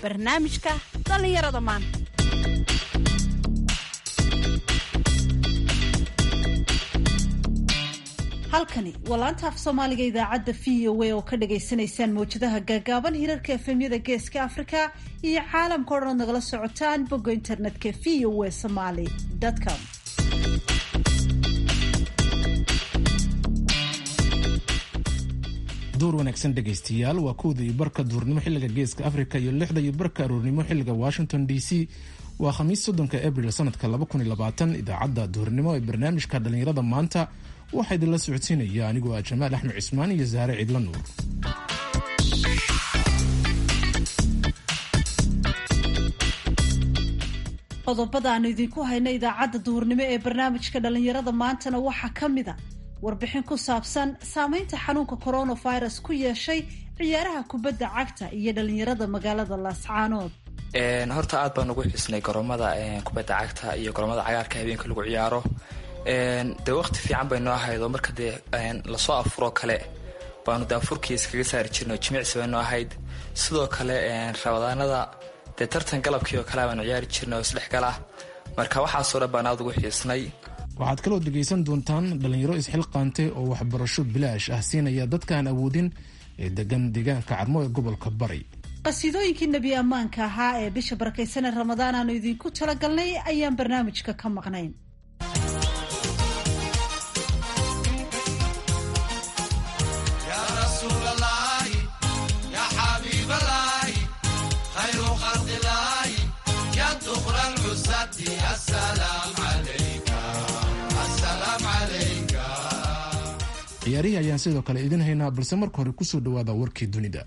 barnaamijka dhallinyarada maanta halkani waa laanta af soomaaliga idaacadda v o a oo ka dhagaysanaysaan mawjadaha gaagaaban hirarka efemyada geeska afrika iyo caalamka o dhan ood nagala socotaan bogga internetka v o a somaly com duur wanaagsan dhegaystayaal waa kowda iyo barka duurnimo xilliga geeska afrika iyo lixda iyo barka aroornimo xilliga washington d c waa khamiis soddonka abril sanadka idaacadda duurnimo ee barnaamijka dhallinyarada maanta waxaa idinla socodsiinaya anigoo ah jamaal axmed cismaan iyo saare cidla nuur qodobada aanu idinku hayna idaacadda duhurnimo ee barnaamijka dhallinyarada maantana waxaa ka mid a warbixin ku saabsan saameynta xanuunka coronavirus ku yeeshay ciyaaraha kubadda cagta iyo dhallinyarada magaalada laascaanood horta aad baan ugu xusnay garoomada kubadda cagta iyo garoomada cagaarka habeenka lagu ciyaaro dee waqti fiican bay noo ahayd oo marka dee lasoo afuroo kale baanu dee afurkii iskaga saari jirnay oo jimicsi bay noo ahayd sidoo kale rabadaanada dee tartan galabkii oo kale baanu ciyaari jirnay oo isdhexgal ah marka waxaasoo dhan baan aad ugu xiisnay waxaad kaloo dhegaysan doontaan dhallinyaro isxilqaantay oo waxbarasho bilaash ah siinaya dadkaan awoodin ee degan deegaanka carmo ee gobolka bari qasiidooyinkii nebi ammaanka ahaa ee bisha barakaysanee ramadaan aanu idinku talagalnay ayaan barnaamijka ka maqnayn ciyaarihii ayaan sidoo kale idin haynaa balse marka hore kusoo dhawaada warkii dunida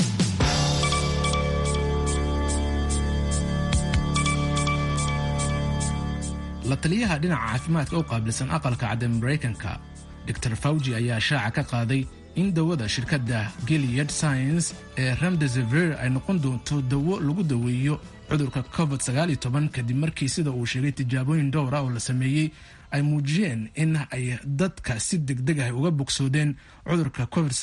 la taliyaha dhinaca caafimaadka u qaabilsan aqalka cadda maraykanka dor fawji ayaa shaaca ka qaaday in dawada shirkadda giliyad science ee remdesever ay noqon doonto dawo lagu daweeyo cudurka covid kadib markii sida uu sheegay tijaabooyin dhowr ah oo la sameeyey ay muujiyeen in ay dadka si degdeg ah uga bogsoodeen cudurka covid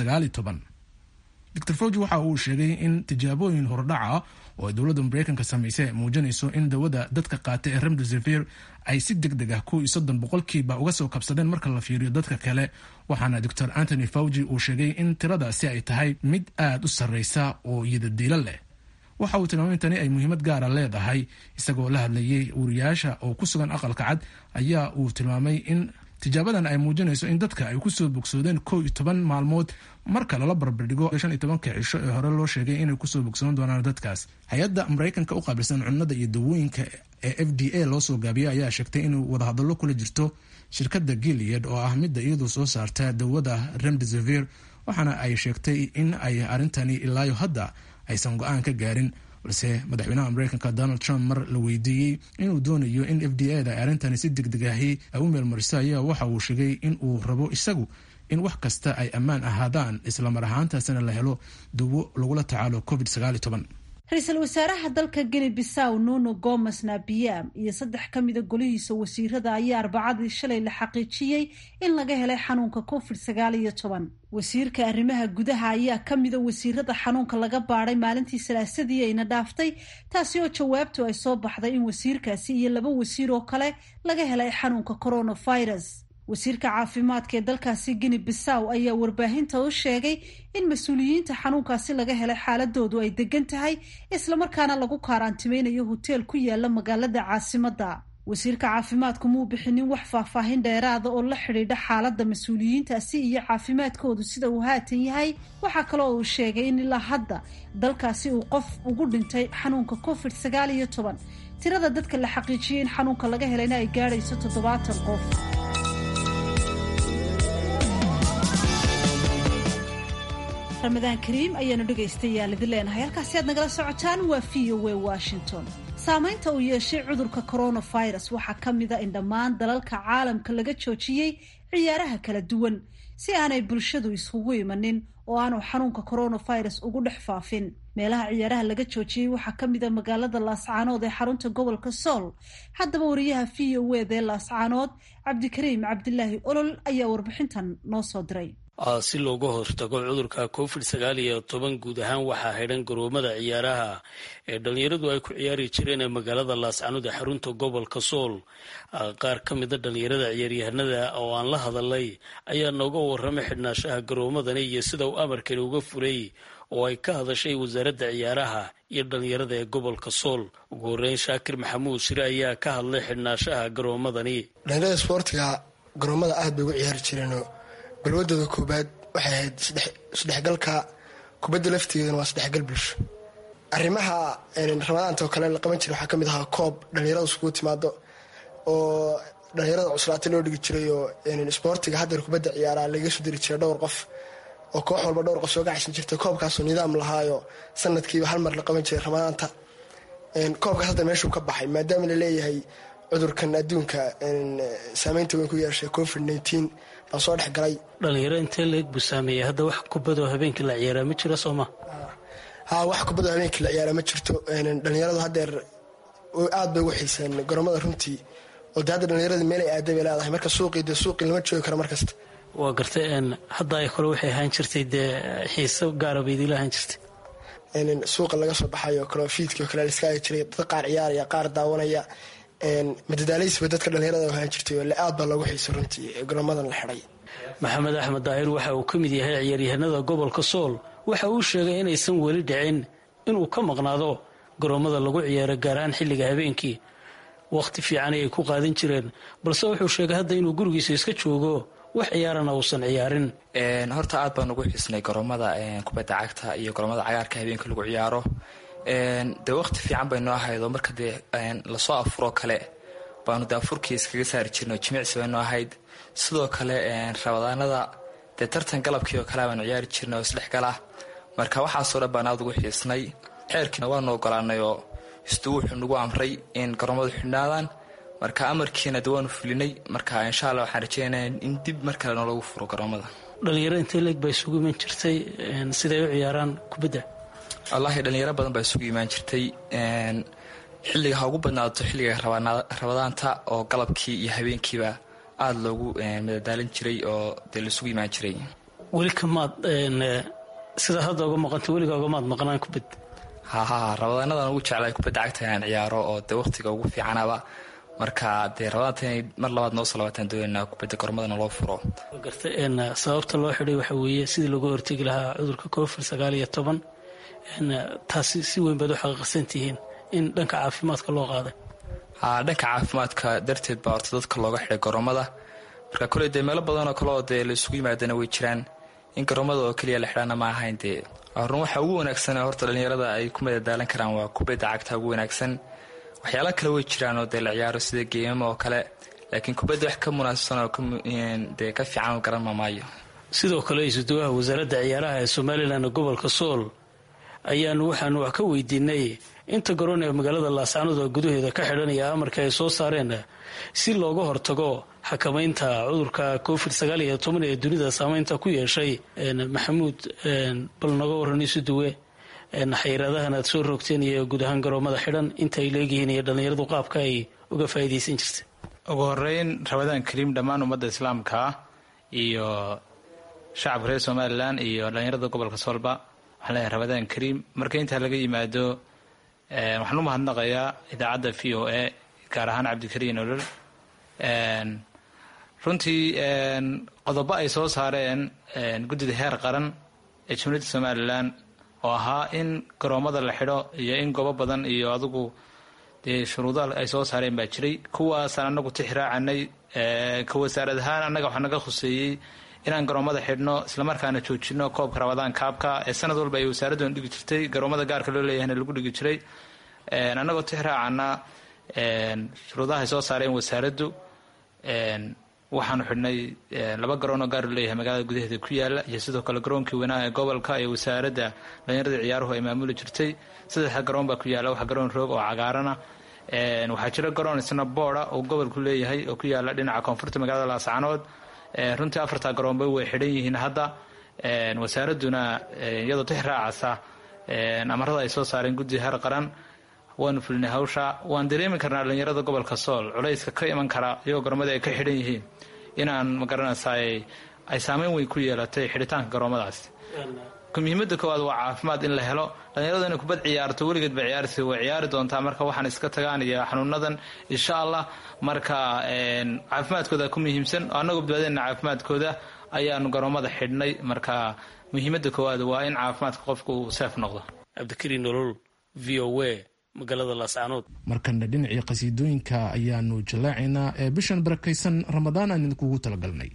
dor fawji waxa uu sheegay in tijaabooyin hordhaca oo ay dowladda maraykanka samaysay ay muujinayso in dawada dadka qaata ee remdesever ay si degdeg ah kuw iyo soddon boqolkiiba uga soo kabsadeen marka la fiiriyo dadka kale waxaana doctor antony fawji uu sheegay in tiradaasi ay tahay mid aad u sarreysa oo yidadiilo leh waxa uu tilmaamay in tani ay muhiimad gaara leedahay isagoo la hadlayay wariyaasha oo ku sugan aqalka cad ayaa uu tilmaamay in tijaabadan ay muujinayso in dadka ay kusoo bogsoodeen kow iyo toban maalmood marka lala barbardhigo shan iyo tobanka cisho ee hore loo sheegay inay kusoo bogsoon doonaan dadkaas hay-adda maraykanka u qaabilsan cunnada iyo dawooyinka ee f d a loo soo gaabiyay ayaa sheegtay inuu wadahadallo kula jirto shirkadda giliyad oo ah midda iyadu soo saarta dawada remdesever waxaana ay sheegtay in ay arrintani ilaayo hadda aysan go-aan ka gaarin balse madaxweynaha maraykanka donald trump mar la weydiiyey inuu doonayo in f d a da ay arrintani si degdeg ahi ay u meelmariso ayaa waxa uu sheegay in uu rabo isagu in wax kasta ay ammaan ahaadaan islamar ahaantaasina la helo dawo lagula tacaalo covid ra-iisul wasaaraha dalka geni bisaw nuno gomes nabiam iyo saddex ka mida golihiisa wasiirada ayaa arbacadii shalay la xaqiijiyey in laga helay xanuunka covid sagaal iyo toban wasiirka arrimaha gudaha ayaa ka mida wasiirada xanuunka laga baadhay maalintii salaasadii ayna dhaaftay taasi oo jawaabtu ay soo baxday in wasiirkaasi iyo laba wasiir oo kale laga helay xanuunka coronavirus wasiirka caafimaadka ee dalkaasi gini bisaw ayaa warbaahinta u sheegay in mas-uuliyiinta xanuunkaasi laga helay xaaladoodu ay degan tahay islamarkaana lagu kaaraantimaynayo hoteel ku yaala magaalada caasimadda wasiirka caafimaadku muu bixinin wax faahfaahin dheeraada oo la xidhiidha xaaladda mas-uuliyiintaasi iyo caafimaadkoodu sida uu haatan yahay waxaa kaloo uu sheegay in ilaa hadda dalkaasi uu qof ugu dhintay xanuunka covid sagaal iyo toban tirada dadka la xaqiijiyey in xanuunka laga helayna ay gaadhayso toddobaatan qof ramadaan kariim ayaanu dhegaystayaal idin leenahay halkaasi aad nagala socotaan waa v o a washington saameynta uu yeeshay cudurka coronavirus waxaa ka mida in dhammaan dalalka caalamka laga joojiyey ciyaaraha kala duwan si aanay bulshadu iskugu imanin oo aanu xanuunka coronavirus ugu dhex faafin meelaha ciyaaraha laga joojiyey waxaa ka mida magaalada laascaanood ee xarunta gobolka sool haddaba wariyaha v o ed ee laascaanood cabdikariim cabdilaahi olol ayaa warbixintan noo soo diray si looga hortago cudurka covid sagaal iyo toban guud ahaan waxaa xidhan garoomada ciyaaraha ee dhalinyaradu ay ku ciyaari jireen ee magaalada laascanood ee xarunta gobolka sool qaar ka mida dhalinyarada ciyaaryahanada oo aan la hadalay ayaa nooga waramay xidhnaashaha garoomadani iyo sida uu amarkani uga fulay oo ay ka hadashay wasaaradda ciyaaraha iyo dhalinyarada ee gobolka sool ugu horeyn shaakir maxamuud shire ayaa ka hadlay xidhnaashaha garoomadani dhalinyarada isboortiga garoomada aad bay ugu ciyaari jireenoo balwadooda koobaad waxay ahayd isdhexgalka kubadda lafteedana waa isdhexgal bulsho arrimaha ramadaanta oo kale la qaban jiray waxaa kamid ahaa koob dhalinyarada iskugu timaado oo dhalinyarada cuslaatay loo dhigi jiray oo isboortiga haddeer kubadda ciyaaraa lagaga soo diri jiray dhowr qof oo koox walba dhowr qof soo gacaysan jirtay koobkaasoo nidaam lahaayo sanadkiiba hal mar la qaban jiray ramadaanta koobkaas hadda meeshuu ka baxay maadaama laleeyahay cudurkan adduunka saameynta weyn ku yeeshay covid nteen baa soo dhex galay dhalinyaro intee leeg buu saameeyey hadda wax kubadoo habeenkii la ciyaaraa ma jira sooma ha wax kubadoo habeenkii la ciyaaraa ma jirto dhalinyaradu haddeer aad bay ugu xiiseen garoomada runtii oo de hadda dhalinyarada meelay aaday bay leedahay marka suuqii dee suuqii lama joogi karo markasta waa gartay hadda ay kole waxay ahaan jirtay dee xiiso gaara bay idiila ahaan jirtay suuqa laga soo baxayo kale fiidkii oo kale la iska agi jiray dad qaar ciyaaraya qaar daawanaya madadaalaysiba dadka dhalinyarada ahaan jirtay oo aad baa loogu xiisay runtii garoomadan la xidhay maxamed axmed daahir waxa uu ka mid yahay ciyaaryahanada gobolka sool waxa uu sheegay inaysan weli dhicin inuu ka maqnaado garoomada lagu ciyaaro gaar ahaan xilliga habeenkii wakhti fiican ayay ku qaadan jireen balse wuxuu sheegay hadda inuu gurigiisa iska joogo wax ciyaarana uusan ciyaarin horta aad baan ugu xiisnay garoomada kubadda cagta iyo garoomada cagaarka habeenka lagu ciyaaro dee waqti fiican bay noo ahaydoo marka dee lasoo afuroo kale baanu dee afurkii iskaga saari jirno jimicsi bay noo ahayd sidoo kale rabadaanada dee tartan galabkii oo kale baanu ciyaari jirnay oo isdhexgala marka waxaasoo dhan baan aad ugu xiisnay xeerkiina waanu ogolaanay oo istuu wuxuu nagu amray in garoomadu xidhnaadaan marka amarkiina de waanu fulinay marka insha alla waxaan rajeynaya in dib mar kale noolagu furo garoomada dhalinyaro intee leeg baa isugu iman jirtay siday u ciyaaraan kubadda wallaahi dhalinyaro badan baa isugu imaan jirtay xilliga ha ugu badnaato xilliga rabadaanta oo galabkii iyo habeenkiiba aada loogu madadaalin jiray oo dee laisugu imaan jiray weli kamaad sidaa hadda uga maqanta weliga ogamaad maqnaan kubad haha rabadaanadan ugu jeclay kubadda cagta inaan ciyaaro oo dee waqtiga ugu fiicanaba marka dee rabadaanta inay mar labaad noo soo labaataan doonayna kubadda gormadana loo furo garta sababta loo xidhay waxa weeye sidii looga hortegi lahaa cudurka covid sagaal iyo toban taasi si weyn baad u xaqiiqsan tihiin in dhanka caafimaadka loo qaaday ha dhanka caafimaadka darteed baa horta dadka looga xidhay garoomada marka koley dee meelo badanoo kale oo dee la isugu yimaadana way jiraan in garoomada oo keliya la xidhana ma ahayn dee run waxa ugu wanaagsan horta dhalinyarada ay ku madadaalan karaan waa kubadda cagta ugu wanaagsan waxyaala kale way jiraan oo dee la ciyaaro sida geemama oo kale laakiin kubadda wax ka munaasabsan oo dee ka fiican garan mamaayo sidoo kale isuduwaha wasaaradda ciyaaraha ee somalilan ee gobolka sool ayaanu waxaanu wax ka weydiinay inta garoon ee magaalada laascanood oo gudaheeda ka xidhanaya amarka ay soo saareen si looga hortago xakamaynta cudurka covid sagaal iyo toban ee dunida saameynta ku yeeshay maxamuud bal noga waran isuduwe xayiraadahan aad soo rogteen iyo guud ahaan garoomada xidhan inta ay leegyihiin iyo dhallinyaradu qaabka ay uga faa'iidaysan jirta ugu horeyn rabadaan kariim dhammaan ummadda islaamka iyo shacabka reer somalilan iyo dhallinyarada gobolka soolba waxaan leeyahay rabadaan kariim marka intaa laga yimaado waxaan u mahadnaqayaa idaacadda v o a gaar ahaan cabdikariin olol runtii qodobo ay soo saareen guddida heer qaran ee jumhuuriyadda somalilan oo ahaa in garoomada la xidho iyo in goobo badan iyo adigu dee shuruuda ay soo saareen baa jiray kuwaasaan anagu tixraacanay ka wasaarad ahaan annaga waxaa naga khuseeyey inaan garoomada xidhno islamarkaana joojino koobka rabadaan kaabka ee sanad walba ay wasaaraddan dhigi jirtay garoomada gaarka loo leeyahayna lagu dhigi jiray annagoo tixraacana shuruudaha ay soo saareen wasaaraddu waxaanu xidhnay laba garoon oo gaar loo leeyahay magaalada gudaheeda ku yaala iyo sidoo kale garoonkii weynaa ee gobolka ee wasaaradda dhallinyarada ciyaaruhu ay maamuli jirtay saddexda garoon baa ku yaala wax garoon roog oo cagaarana waxaa jira garoon isna booda oo gobolku leeyahay oo ku yaala dhinaca koonfurta magaalada laascanood runtii afartaa garoonba way xidhan yihiin hadda wasaaradduna iyadoo tix raacasa amarada ay soo saareen guddiga heer qaran waanu fulinay hawsha waan dareemi karnaa dhallinyarada gobolka sool culayska ka iman kara iyagoo garoomada ay ka xidhan yihiin inaan magaranaysaay ay saameyn weyn ku yeelatay xidhitaanka garoomadaasi muhiimada koowaad waa caafimaad in la helo dhalinyaradu inay kubad ciyaarto weligeed ba ciyaarta way ciyaari doontaa marka waxaan iska tagaan iyo xanuunadan insha allah marka caafimaadkooda ku muhiimsan annagoo badbaadeyna caafimaadkooda ayaanu garoomada xidhnay marka muhiimada koowaad waa in caafimaadka qofku uu seef noqdo cabdikariin nolol v o a magaalada laascaanood markana dhinacii qasiidooyinka ayaanu jallaacaynaa ee bishan barakaysan ramadaan aan idinkugu talagalnay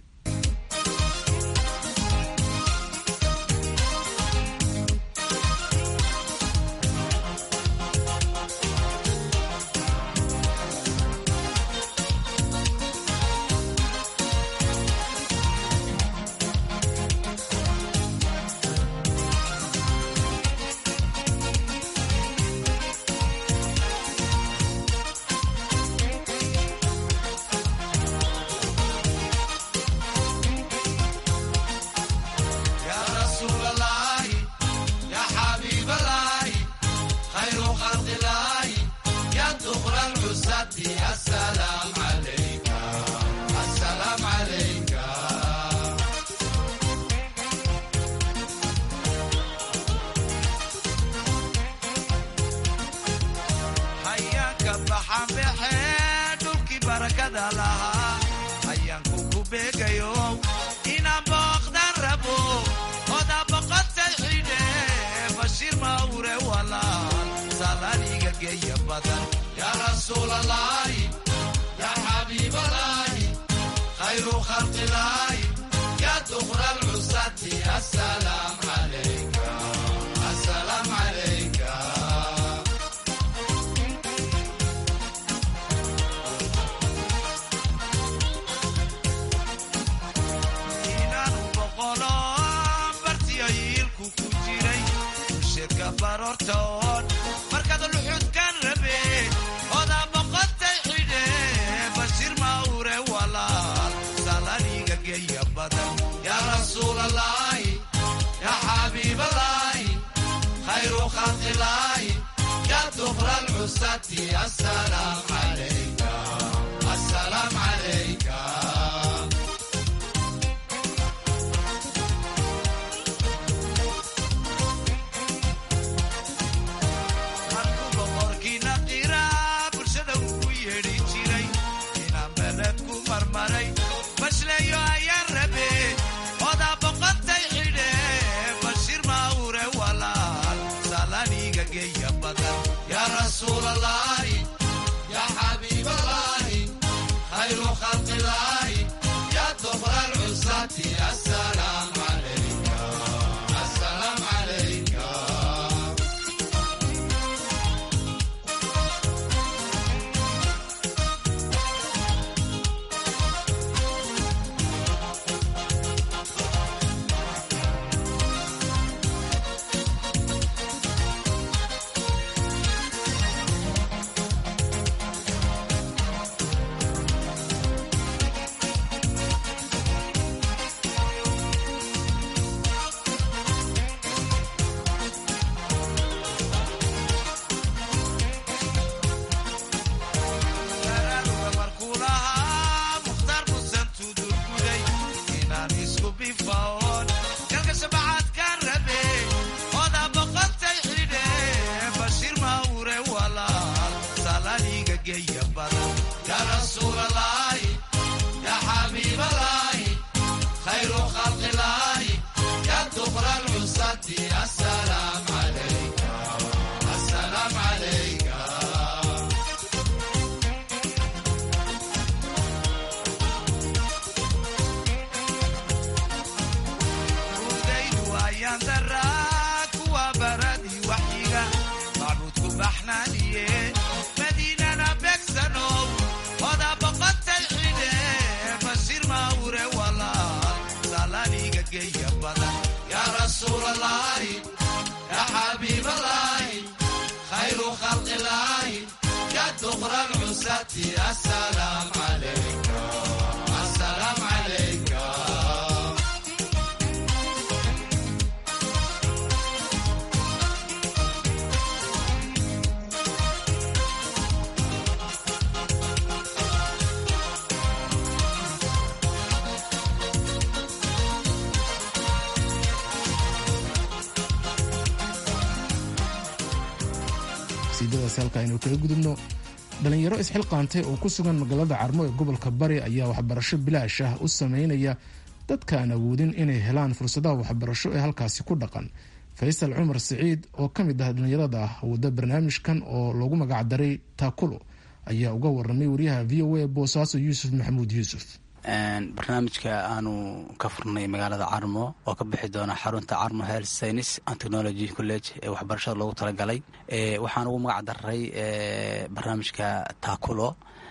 qodobadaas halka aynu kaga gudubno dhallinyaro isxilqaantay oo ku sugan magaalada carmo ee gobolka bari ayaa waxbarasho bilaash ah u sameynaya dadka aan awoodin inay helaan fursadaha waxbarasho ee halkaasi ku dhaqan faysal cumar siciid oo ka mid ah dhallinyarada wada barnaamijkan oo loogu magacdaray taakulo ayaa uga waramay wariyaha v o a boosaaso yuusuf maxamuud yuusuf barnaamijka aanu ka furnay magaalada carmo oo ka bixi doona xarunta carmo health science and technology college ee waxbarashada loogu talagalay waxaan ugu magac daray barnaamijka taakulo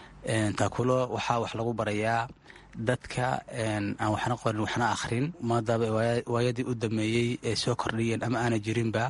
taakulo waxaa wax lagu barayaa dadka aan waxna qorin waxna akhrin maadaaba waayadii u dameeyey ee soo kordhiyeen ama aana jirinba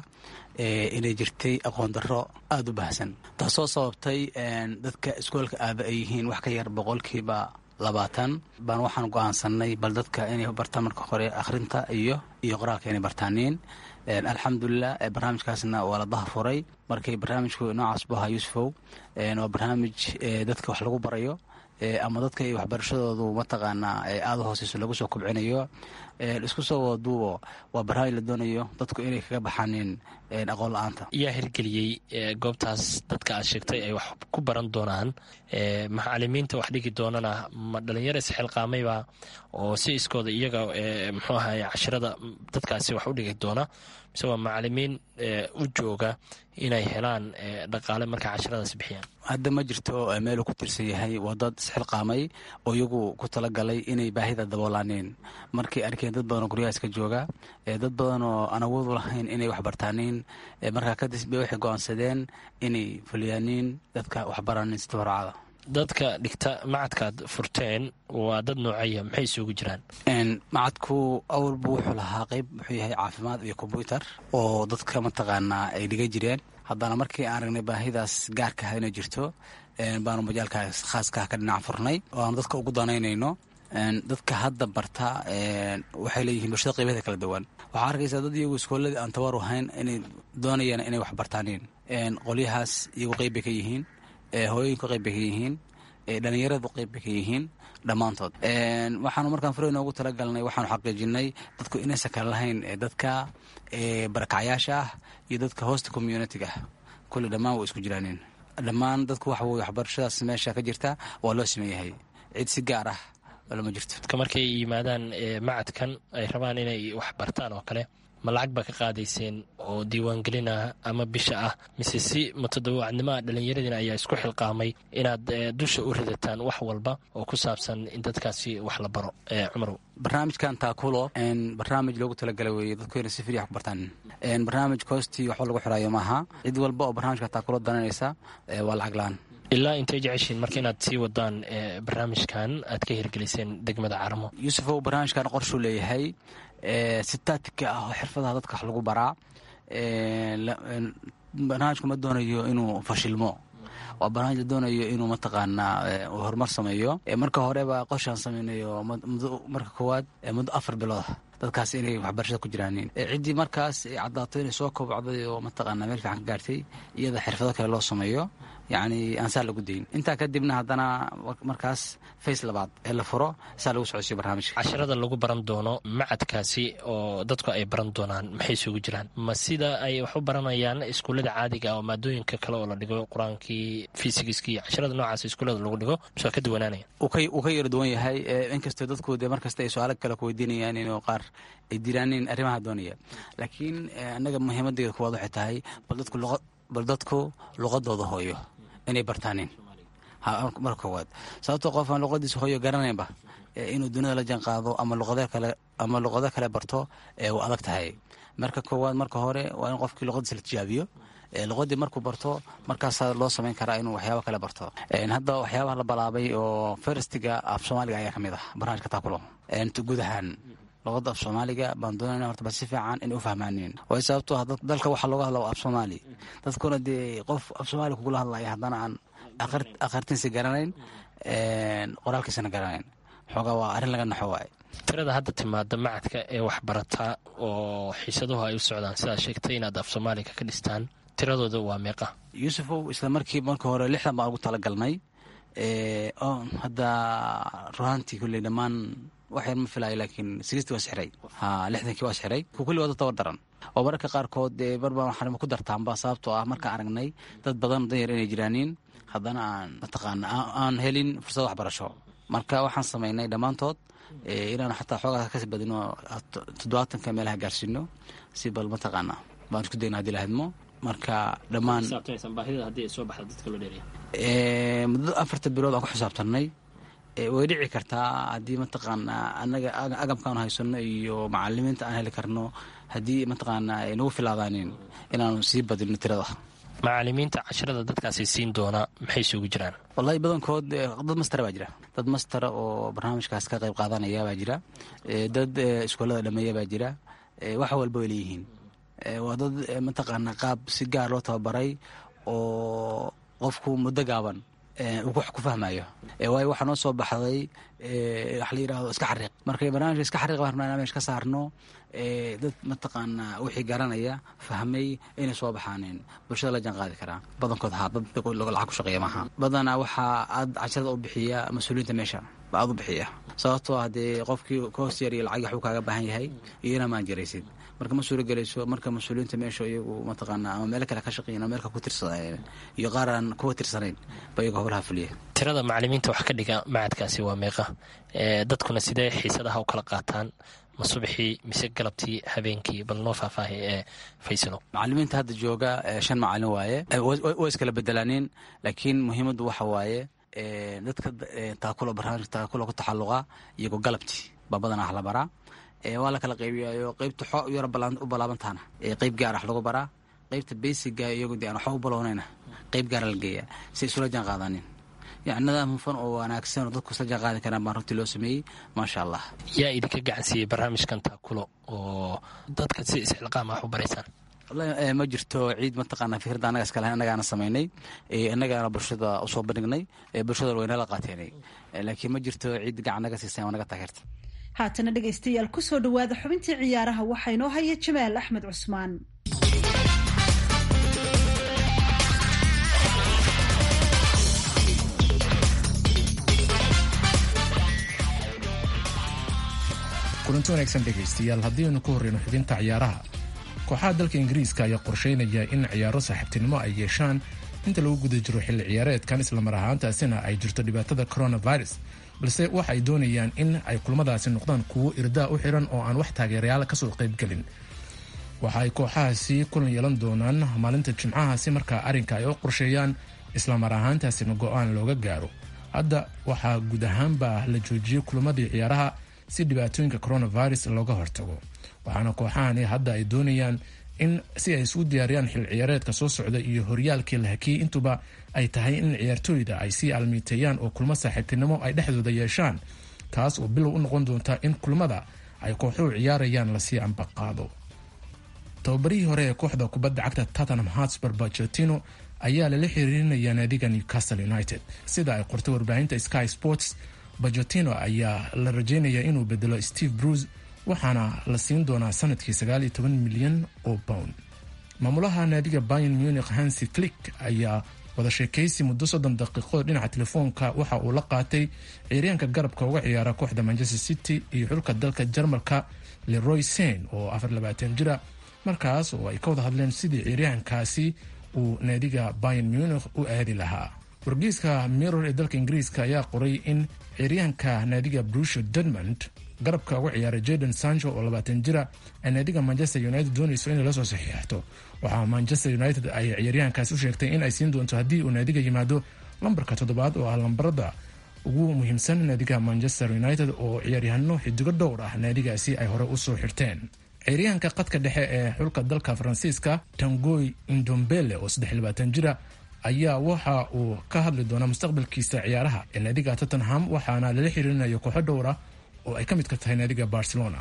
inay jirtay aqoon darro aada u baahsan taasoo sababtay dadka iskoolka aada ay yihiin wax ka yar boqolkiiba labaatan baan waxaan go-aansanay bal dadka inay bartaan marka hore akhrinta iyo iyo qoraalka inay bartaaniin alxamdulilah barnaamijkaasna waa la dahafuray markay barnaamijku noocaas bu ahaa yuusufow waa barnaamij dadka wax lagu barayo ama dadka ay waxbarashadoodu mataqaanaa aada u hooseyso lagu soo kubcinayo isku soo wadaduubo waa barnaamij la doonayo dadku inay kaga baxaaniin aqoon la-aanta yaa hirgeliyey goobtaas dadka aad sheegtay ay wax ku baran doonaan macalimiinta wax dhigi doonana ma dhalinyaro isxilqaamayba oo si iskooda iyaga muxuu ahay cashirada dadkaasi wax u dhigi doona mise waa macalimiin u jooga inay helaan dhaqaale markay cashiradaas bixiyaan hadda ma jirto meeluu ku tirsan yahay waa dad isxilqaamay oo iyagu ku talagalay inay baahida daboolaaneen markay arkeen dad badan oo guryahaas ka jooga dad badan oo aan awoodu lahayn inay waxbartaaniin markaa kadib bay waxay go-aansadeen inay fuliyaaniin dadka waxbaraanin si tabaracada dadka dhigta macadkaad furteen waa dad noocaya maxay isugu jiraan macadku awalbu wuxuu lahaa qeyb wuxuu yahay caafimaad iyo kombyutar oo dadka mataqaanaa ay dhiga jireen haddana markii aan aragnay baahidaas gaarka ah inay jirto baanu majaalkaas khaaskaah ka dhinac furnay oo aanu dadka ugu danaynayno dadka hadda barta waxay leeyihiin bulshada qeybaheeda kala duwan waxaa arkaysaa dad iyagu iskooladii aan tabaru ahayn inay doonayaan inay wax bartaaniin qolyahaas iyagu qeyb bay ka yihiin hooyooyinku qeyb bay ka yihiin dhalinyaradu qeyb bay ka yihiin dhammaantood waxaanu markaan fure noogu talagalnay waxaanu xaqiijinay dadku inaysan kala lahayn dadka barakacyaasha ah iyo dadka hoosta communitiga ah kulli dhammaan way isku jiraaneen dhammaan dadku waxa weye waxbarashadaas meesha ka jirta waa loo sameeyahay cid si gaar ah lama jirto dadka markay yimaadaan macadkan ay rabaan inay wax bartaan oo kale ma lacag baa ka qaadayseen oo diiwaangelin ah ama bisha ah mise si mutadawacnimoa dhallinyaradiina ayaa isku xilqaamay inaad dusha u ridataan wax walba oo ku saabsan in dadkaasi wax la baro cumarow barnaamijkan taakulo barnaamij loogu talagalay weeye dadku inay si firi wax ku bartaan barnaamij koostii waxba lagu xiraayo maaha cid walba oo barnaamijka taakulo dananaysa waa lacag la-aan ilaa intay jeceshiin marka inaad sii wadaan barnaamijkan aad ka hirgeliseen degmada carmo yuusufow barnaamijkan qorshuu leeyahay si taatika ah oo xirfadaha dadka wax lagu baraa barnaamijku ma doonayo inuu fashilmo waa barnaamij la doonayo inuu mataqaanaa horumar sameeyo marka horeba qorshaan sameynayo marka koowaad muddo afar bilooda dadkaas inay waxbarashada ku jiraanin ciddii markaas caddaato inay soo kobcday oo mataqaanaa meel fiican ka gaartay iyada xirfado kale loo sameeyo yacni aan saa lagu dayn intaa kadibna haddana markaas face labaad ee la furo saa lagu socodsiyo barnaamijka cashirada lagu baran doono macadkaasi oo dadku ay baran doonaan maxay isugu jiraan ma sida ay wax u baranayaan iskuullada caadiga oo maadooyinka kale oo la dhigo qur-aankii fisigiskii cashirada noocaas iskuullada lagu dhigo mise waa ka duwanaanaya uu ka yara duwan yahay inkastoo dadku dee markasta ay su-aalo kale ku weydiinayaan inuu qaar ay diraanin arrimaha doonaya laakiin annaga muhiimadeeda kuwaad waxay tahay bal dadku bal dadku luqadooda hooyo inay bartaanin marka koowaad sababtoo qof aan luqadiisa hooyo garanaynba inuu dunida la janqaado ama luqado kale ama luqado kale barto waa adag tahay marka koowaad marka hore waa in qofkii luqadiisa la tijaabiyo luqadii markuu barto markaasaa loo samayn karaa inuu waxyaaba kale barto hadda waxyaabaha la balaabay oo feristiga af soomaaliga ayaa kamid ah barnaamijka taakulo guud ahaan luqada af soomaaliga baan doonayna horta bal si fiican inay u fahmaaniin way sababtoo ah dalka waxaa looga hadla af soomaali dadkuna dee qof af soomaali kugula hadlaya haddana aan akhrintiisa garanayn qoraalkiisana garanayn xoogaa waa arrin laga naxo waaye tirada hadda timaada macadka ee waxbarataa oo xiisaduhu ay u socdaan sidaad sheegtay inaad af soomaaliga ka dhistaan tiradooda waa meeqa yuusufow isla markii marka hore lixdan baan ugu talagalnay oo hadda ruhaantii kulley dhammaan wax yar ma filaayo laakiin sigistii waa sixray ha lixdankii waa sixray ku kulli wada tabar daran oo mararka qaarkood dee barbaan waxaan ku dartaanba sababtoo ah markaan aragnay dad badan danyar inay jiraaniin haddana aan mataqaana aan helin fursad waxbarasho marka waxaan samaynay dhammaantood inaan xataa xoogaa kasi badino toddobaatanka meelaha gaarsiino si bal mataqaana baan isku dayna hadii lahadmo marka dhammaan muddo afarta bilood aan ku xisaabtanay way dhici kartaa haddii mataqaana anaga agabkaan haysano iyo macalimiinta aan heli karno haddii mataqaana ay nagu filaadaanin inaanu sii badino tirada macalimiinta casharada dadkaasi siin doona maxay isugu jiraan wallahi badankood dad mastera baa jira dad mastera oo barnaamijkaas ka qayb qaadanaya baa jira dad iskuolada dhameeya baa jira wax walba way leeyihiin waa dad mataqaana qaab si gaar loo tababaray oo qofku muddo gaaban uu wax ku fahmayo waayo waxaa noo soo baxday wax la yidhahdo iska xariiq markay barnaamijka iska xariiq baan rabnaa meesha ka saarno dad mataqaana wixii garanaya fahmay inay soo baxaaneen bulshada la jaan qaadi karaa badankood haa dad lacag ku shaqeeya maaha badanaa waxaa aad casharada u bixiya mas-uuliyiinta meesha ba aad u bixiya sababtoo ah dee qofkii koos yar iyo lacag waxuu kaaga baahan yahay iyo inaa maan jaraysid marka ma suuro gelayso marka mas-uuliyiinta meesha iyagu mataqaana ama meelo kale ka shaqeeyan ama meelka ku tirsadeen iyo qaar aan kuwa tirsanayn ba iyagu howlaha fuliya tirada macalimiinta wax ka dhiga macadkaasi waa meeqa dadkuna sidee xiisadaha u kala qaataan ma subaxii mise galabtii habeenkii bal noo faahfaahay ee faysalo macalimiinta hadda jooga shan macalin waaye way iskala bedelaaneen laakiin muhiimaddu waxa waaye dadka taakula barnaamijka taakula ku taxalluqa iyagoo galabtii baa badanaa wax la baraa waa la kala qaybiyayo qeybta xoo yaro u balaabantaana qeyb gaar wax lagu baraa qeybta beysiga iyagu de aan waxba u balownayna qeyb gaara la geeya si isula jaan qaadanin yani nidaam hufan oo wanaagsan oo dadku isla jaan qaadi karaan baan runtii loo sameeyey maasha allah yaa idinka gacansiiyey barnaamijkan taakulo oo dadka si isxilqaam wax u baraysaan wallahi ma jirto ciid mataqaana fikradda annaga iska lahayn annagaana samaynay annagaana bulshada usoo bandhignay bulshada waynala qaateenay laakiin ma jirto ciid gacan naga siisay naga taageerta haatana dhegaystayaal ku soo dhowaada xubintii ciyaaraha waxaa inoo haya jamaal axmed cusmaan kulanti wanaagsan dhegaystayaal haddii aynu ku horreyno xubinta ciyaaraha kooxaha dalka ingiriiska ayaa qorsheynaya in ciyaaro saaxiibtinimo ay yeeshaan inta lagu guda jiro xilli ciyaareedkan islamar ahaantaasina ay jirto dhibaatada coronavirus balse waxa ay doonayaan in ay kulmadaasi noqdaan kuwo irdaa u xiran oo aan wax taageerayaal kasoo qaybgelin waxa ay kooxahaasi kulan yeelan doonaan maalinta jimcahaasi markaa arrinka ay u qorsheeyaan islamar ahaantaasina go-aan looga gaaro hadda waxaa guud ahaanba la joojiyey kulamadii ciyaaraha si dhibaatooyinka coronavirus looga hortago waxaana kooxahani hadda ay doonayaan in si ay isugu diyaariyaan xil ciyaareedka soo socda iyo horyaalkii la hakiyey intuba ay tahay in ciyaartooyda ay sii almiiteeyaan oo kulmo saaxiibtinimo ay dhexdooda yeeshaan taas oo bilow u noqon doonta in kulmada ay kooxuhu ciyaarayaan lasii ambaqaado tababarihii hore ee kooxda kubadda cagta tottenham hotspur bachetino ayaa lala xiriirinaya naadiga newcastle united sida ay qortay warbaahinta sky sports bachetino ayaa la rajeynaya inuu bedelo steve bruce waxaana la siin doonaa sanadkii sagaal iyo toban milyan oo pound maamulaha naadiga bayan munich hansi flick ayaa wada sheekaysi muddo soddon daqiiqo dhinaca telefoonka waxa uu la qaatay ciiryaanka garabka uga ciyaara kooxda manchester city iyo xulka dalka jarmalka leroy sen oo afar labaatan jira markaas oo ay ka wada hadleen sidii ciiryaankaasi uu naadiga bayan munich u aadi lahaa wargeyska mirror ee dalka ingiriiska ayaa qoray in ciiryaanka naadiga brusho dortmund garabka uga ciyaara jadon sancho oo labaatan jira ay naadiga manchester united doonayso inay lasoo saxiixato waxaa manchester united ay ciyaaryahankaas u sheegtay in ay siin doonto haddii uu naadiga yimaado lambarka toddobaad oo ah lambarada ugu muhiimsan naadiga manchester united oo ciyaaryahano xidigo dhowr ah naadigaasi ay hore usoo xirteen ciyaaryahanka qadka dhexe ee xulka dalka faransiiska tangoy indombele oo saddex labaatan jira ayaa waxa uu ka hadli doonaa mustaqbalkiisa ciyaaraha ee naadiga tottenham waxaana lala xiriirinayo kooxo dhowr ah oo ay ka midka tahay naadiga barcelona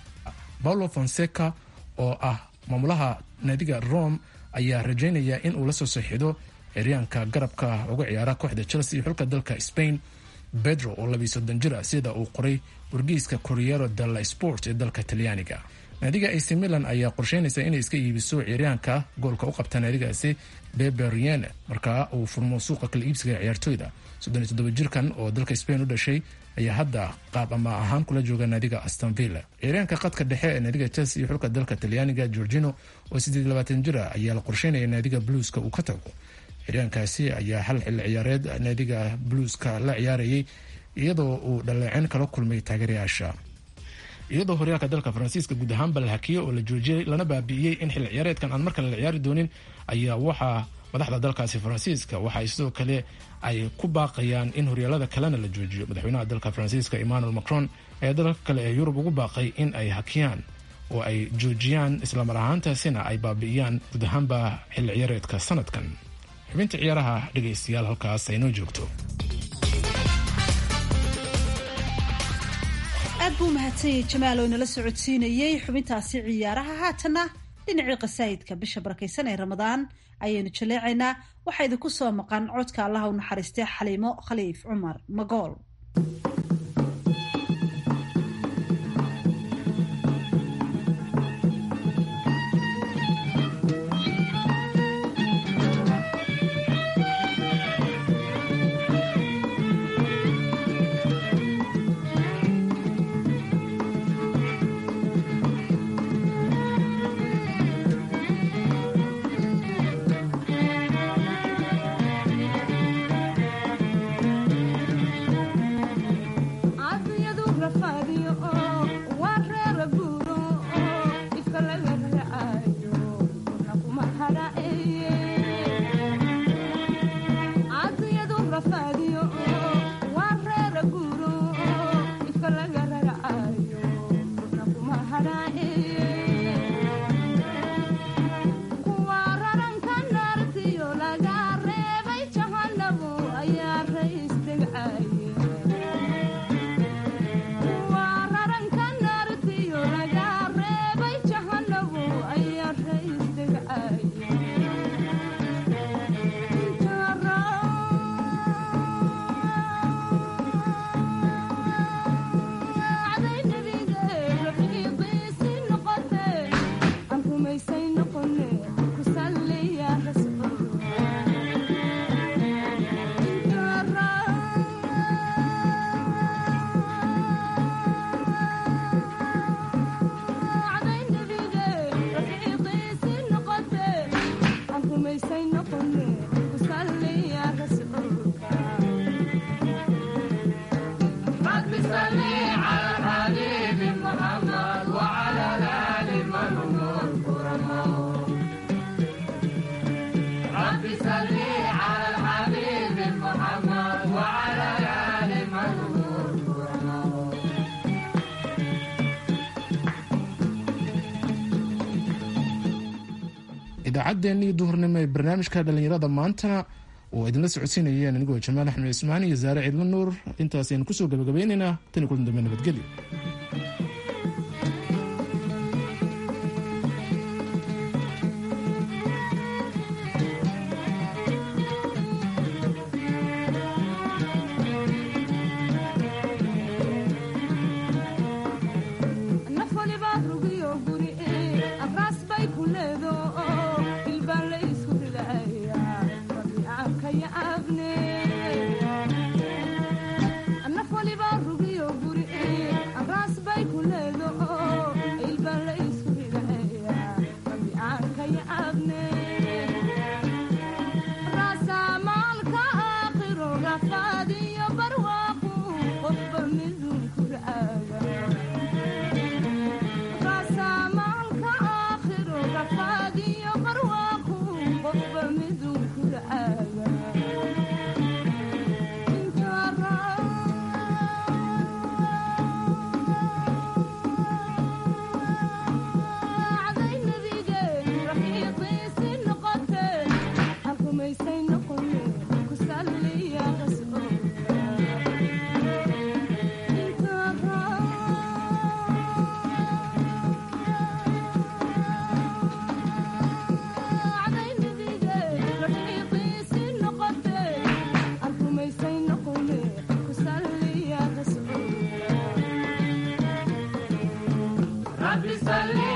paulo fonseca oo ah maamulaha naadiga rome ayaa rajeynaya in uu la soo saxiido ciryaanka garabka uga ciyaara kooxda chelsea iyo xulka dalka spain pedro oo labiyo soddon jir ah sida uu qoray wargeyska corriero della sport ee dalka talyaaniga naadiga ac milan ayaa qorsheynaysa inay iska iibiso ciyaaryahanka goolka u qabta naadigaasi beberien markaa uu furmo suuqa kala iibsiga ciyaartooyda soddon iyo toddoba jirkan oo dalka spain u dhashay ayaa hadda qaab ama ahaan kula jooga naadiga astonvilla ciyaaryahanka qadka dhexe ee naadiga chelsea iyo xulka dalka talyaaniga georgino oo siddeed labaatan jir ah ayaa la qorsheynaya naadiga bluuska uu ka tago ciyaaryahankaasi ayaa hal xilli ciyaareed naadiga bluuska la ciyaarayay iyadoo uu dhaleeceen kala kulmay taageerayaasha iyadoo horyaalka dalka faransiiska guud ahaanba la hakiyey oo la joojiyey lana baabi'iyey in xilli ciyaareedkan aan markale la ciyaari doonin ayaa waxaa madaxda dalkaasi faransiiska waxaay sidoo kale ay ku baaqayaan in horyaalada kalena la joojiyo madaxweynaha dalka faransiiska emmanuel macron ayaa dalalka kale ee yurub ugu baaqay in ay hakiyaan oo ay joojiyaan islamar ahaantaasina ay baabi'iyaan guud ahaanba xilli ciyaareedka sanadkan xubinta ciyaaraha dhegaystayaal halkaas ay noo joogto aad buu mahadsanyay jamaal oo inala socodsiinayey xubintaasi ciyaaraha haatanna dhinacii qasaayidka bisha barakaysan ee ramadaan ayaynu jaleecaynaa waxaa idinku soo maqan codka allaha u naxariistay xaliimo khaliif cumar magool idaacaddeenii duhurnimo ee barnaamijka dhallinyarada maantana oo idinla socodsiinayeen anigoo jamaal axmed cismaan iyo saare ciidla nuur intaas aynu kusoo gabagabeynaynaa tan iyo kulan dambe nabadgelyo Rabbi salli